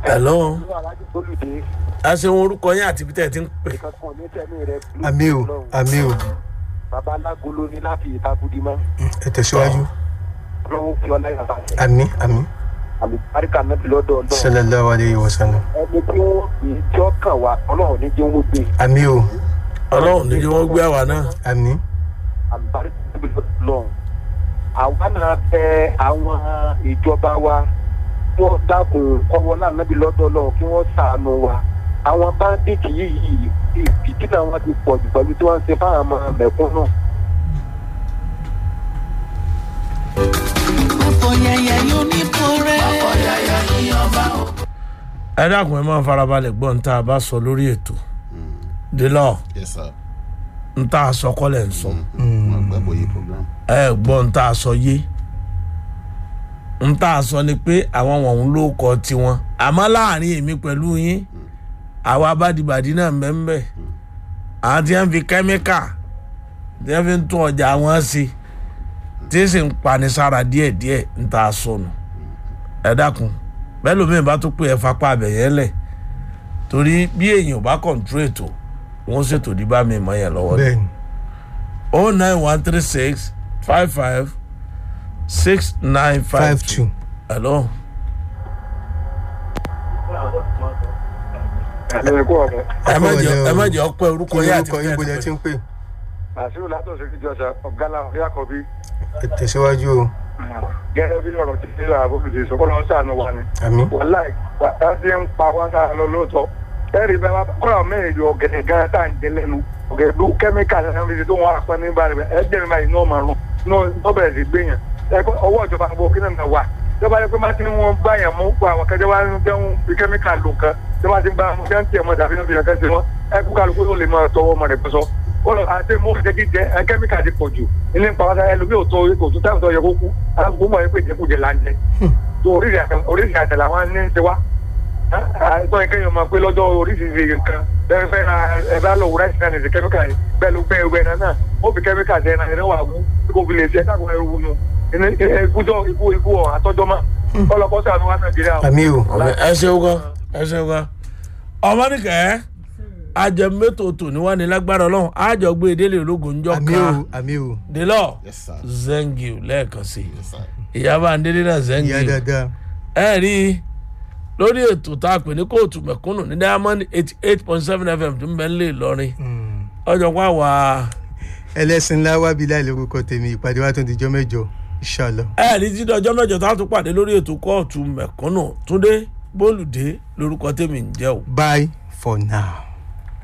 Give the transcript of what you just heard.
hello alájú olùdé a ṣe wọn orúkọ yín àti peter ti ń pè ìkankan ní tẹ̀mí rẹ̀ àmì o àmì o bàbá alágolo ní láti ìtakùdí mọ́ ẹ tẹ̀síwájú ọlọ́run fi ọlá yàrá rẹ̀ àmì àmì àmì àríkà náà ti lọ́dọ̀ ọlọ́run sallallahu alayhi wa sallam ẹni tí wọ́n fi tí ó kàn wá ọlọ́run ní jẹ́ wọ́n gbé àmì o ọlọ́run ní kí wọ́n gbé àwa náà àmì àmì àríkà náà ti lọ́dọ̀ ọlọ́run àwa náà fẹ àwọn ìjọba wa kí wọ́n dákun kọ́wọ́ náà náà ti lọ́dọ̀ ọlọ́run kí wọ́n sàánú wa àwọn báńdíìtì yìí ìdílé wọn ti pọ̀ jù pẹ̀lú tí wọ́n ń ṣe fáwọn ọmọ mẹ̀kúnnù. ọ̀pọ̀yẹyẹ yóò ní kórè. ọ̀pọ̀yẹyẹ ní ọba o. ẹ dákun ẹ máa farabalẹ̀ gbọ́ ń tá a bá sọ lórí ètò délọ́ yes sir ń tá a sọ kọ́lẹ̀ ń sọ wọn gbàgbọ́ yìí program ẹ gbọ́ ń tá a sọ yé ń tá a sọ ni pé àwọn wọ̀nyí ló kọ tiwọn àmọ́ láàrin èmi pẹ̀lú yín àwa abádìbàdì náà mbẹ́mbẹ́ àwọn tí wọ́n fi kẹ́míkà tí wọ́n fi ń tún ọjà wọn sí tí sì ń pani sára díẹ̀díẹ̀ ń tá a sọnù ẹ dákun bẹ́ẹ̀ lómi ìbá tó pé ẹ fapá abẹ̀yẹ lẹ̀ torí bí èèyàn bá kọ̀ǹtúrò ètò wọ́n ṣètò díbà mi mọ́ yẹn lọ́wọ́ ni bẹ́ẹ̀ ni oh nine one three six five five six nine five five two. two hello. ẹ̀mí kú ọ̀rẹ́ ẹ má jẹ Ọ̀pọ̀ ẹ má ilẹ̀ jẹ ọpẹ orúkọ kí yẹn àti orúkọ yín bóyá ti ń pè àṣírí látọ̀ sí ìjọsà ọ̀gá làwọn yà kọ́ bí. ẹ tẹ̀síwájú o gẹ́gẹ́ bí ọ̀rọ̀ ti ṣe àbókù ṣe sọ́kọ́ lọ́wọ́ sànù wa ni. àmì wàláì wàtá sí ń pa wá sára lọ lóòótọ́. ẹ̀rí bá wa kọ́ra mẹ́rin ju ọ̀gẹ̀dẹ̀ gan tá à ń jẹ lẹ́nu ọ̀gẹ̀dẹ̀ ló kẹ́míkà lẹ́nu fi ṣe tó wọn apá ní báyìí ẹ jẹ́ mi báyìí ní ọmọ rún ní ọ bẹ̀rẹ̀ sí gbé yẹn. ọwọ́ ìjọba gbogbo kí náà wà. ìjọba yẹ pé má ti ń wọn bá yẹn mú pa àwọn kẹjọ wa ń jẹun bí kẹ́míkà lò kan tí wọ́n ti ń bá wọn jẹ́ ń tiẹ̀ mọ́ tàbí ní ìfìyàn kẹsì wọn ẹ kú kálukú ló lè máa tọwọ́ ọmọ rẹ̀ pẹ́sọ́ wọ́n àti mú jẹ́kí jẹ́ ẹ kẹ́míkà ti pọ̀ jù ilé ń pa wáṣá ẹlòmíì ò tó kò tó táwọn tó yẹ kó kú alágbó mọ̀ ẹ́ pé ìjẹkújẹ là ń jẹ tó oríṣi àtẹ làwọn ní ń ṣe wá àìsàn ìkẹyìn ọmọ pé lọ́jọ́ oríṣiríṣi nǹkan bẹ́ẹ̀ fẹ́ ra ẹ bá lọ wúrẹ́ sísan ní kẹ́míkà yìí bẹ́ẹ̀ ló gbẹ́ ẹgbẹ́ náà náà ó fi kẹ́míkà jẹ́ náà ẹ̀rẹ́ wà wú kó fi lè ṣe ẹ̀ka kan ẹrú wúnú ikújọ́ ikú ikú ọ̀ àtọ́jọ́ mọ́ ọlọ́kọ́ sànú wa nàìjíríà o. àmì o ẹ ṣeun gan ẹ ṣeun gan ọmọnìkẹ́ ajẹmẹ́tò tò ní wà ní lágbára ọlọ́run àjọ gbé délé ológun ńjọ àmì o kan àmì o délọ yes sir zengiu lẹ́ẹ̀kan sí yes sir ìyábà ndélé náà ìyá zengiu dáadáa ẹ rí i lórí ètò tá a pè ní kóòtù mẹ̀kúnnù ní diamond eighty eight point seven fm tó ń bẹ nílé ìlọrin ọjọ́ pa wà ẹlẹ́sìn ńlá wábi láì lórúkọ tèmi ìpàdé wa tó di jọ́ mẹ́jọ inshallah. ẹ rí títí ọjọ́ mẹ́jọ tá a tún pàdé lórí ètò kóòtù mẹ̀kúnnù túndé bólúdé lórúkọ tèmi ń jẹ́ o. bye for now.